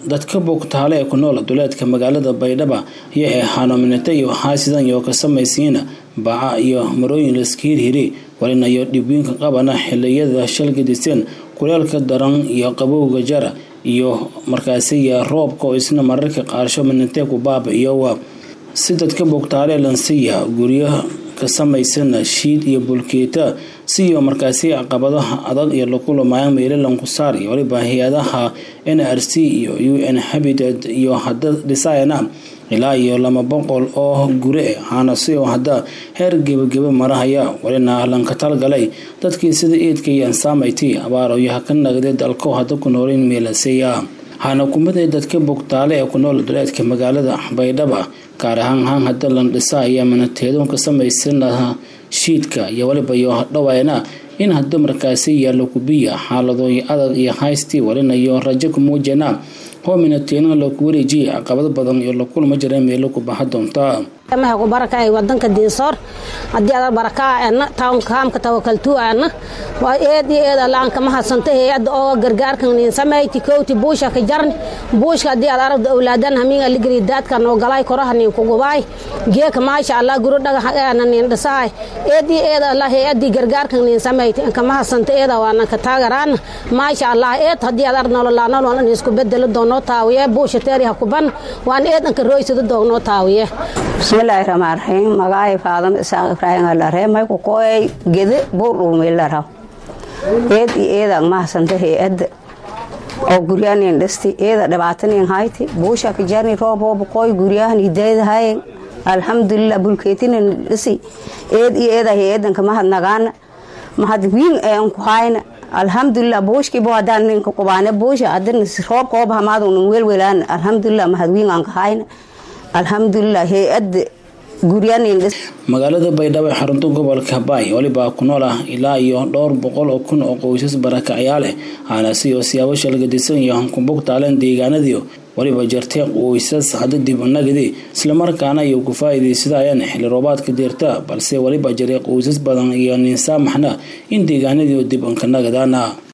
dadka bogtaale ee ku nool duleedka magaalada baydhaba iyo ee hanominata iyo haasidan iyo ka samaysiina baca iyo marooyin laska hirhiri walinayo dhibwiinka qabana xiliyada shalgadiseen kuleelka daran iyo qabowga jara iyo markaasiya roobka oo isna mararka qaarsho minatee ku baaba-iyowa si dadka bogtaale lansiya guryo ka samaysana shiid iyo bulkeeta siyo markaasi caqabadaha adag iyo lakulamayan meelalan ku saar iyo waliba hay-adaha n r c iyo u n habitat iyo hada dhisayana ilaa iyo laba boqol oo gure haanasi oo hadda heer gebageba marahaya walina lanka talgalay dadkii sida eedka iyo ansaamaytii abaarooyaha ka nagday dalko hadda ku noolayn meelaseya hana kumaday dadka bogtaale ee ku nool duleedka magaalada baydhaba gaar ahaan haan hadda lan dhisa ayaa manateedoon ka samaysana shiidka iyo waliba iyo dhawayna in hadda markaasi yaallo kubiya xaaladooy adag iyo haystii walinayo rajo ku muujana hoo minateena laku wareejiya caqabado badan iyo la kulma jira meelo ku baxa doonta ku baraka wadanka diinsoor hadii aad barakaa ana taamka tawakaltuu ana waa eed iyo eed alla aan kama hadsanta hay-adda oo gargaarkan niin samayti kowti buusha ka jarni buushka haddii aad aragda awlaadan hamiinga ligri daadka noo galay koraha niin kugubaay geeka maasha allah guro dhagax ana niin dhisahay eed iyo eed alla hay-addii gargaarkan niin samayti an kama hadsanta eeda waana ka taagaraana maasha allah eed haddii aad arag nololaa nolol an isku bedelo doonoo taawiye buusha teeri ha kuban waan eed anka roysada doonoo taawiye bismillaahi raxmaan raxiim magacay faadama isaaq ibraahim alaree mayku kooyay gede buurdhuumiilaraw eed iyo eedan mahasanta hay-adda oo guryahanin dhisti eeda dhibaatanin hayti buusha kajarni roob hooba kooy guryahan hidaydahayen alxamdulilah bulkeetinin dhisi eed iyo eeda hay-adanka mahad nagaana mahad wiin een ku hayna alxamdulilah buushkiibo hadaan ninka qubaane buusha adina roobka hooba hamaadun welwelaan alxamdulilah mahad wiin aan ka hayna alxamdulilah hay-adda magaalada baydhabo ee xarunta gobolka baay waliba ku nool ah ilaa iyo dhowr boqol oo kun oo qoysas barakacyaa leh aanasi oo siyaabo shalgadisan iyo hankumbog taaleen deegaanadii waliba jartee qoysas hadda dib nagadi islamarkaana iyo ku faa-iideysadayaan xilli roobaadka deerta balse waliba jaray qoysas badan iyo ninsaamaxna in deegaanadii dib anka nagadaana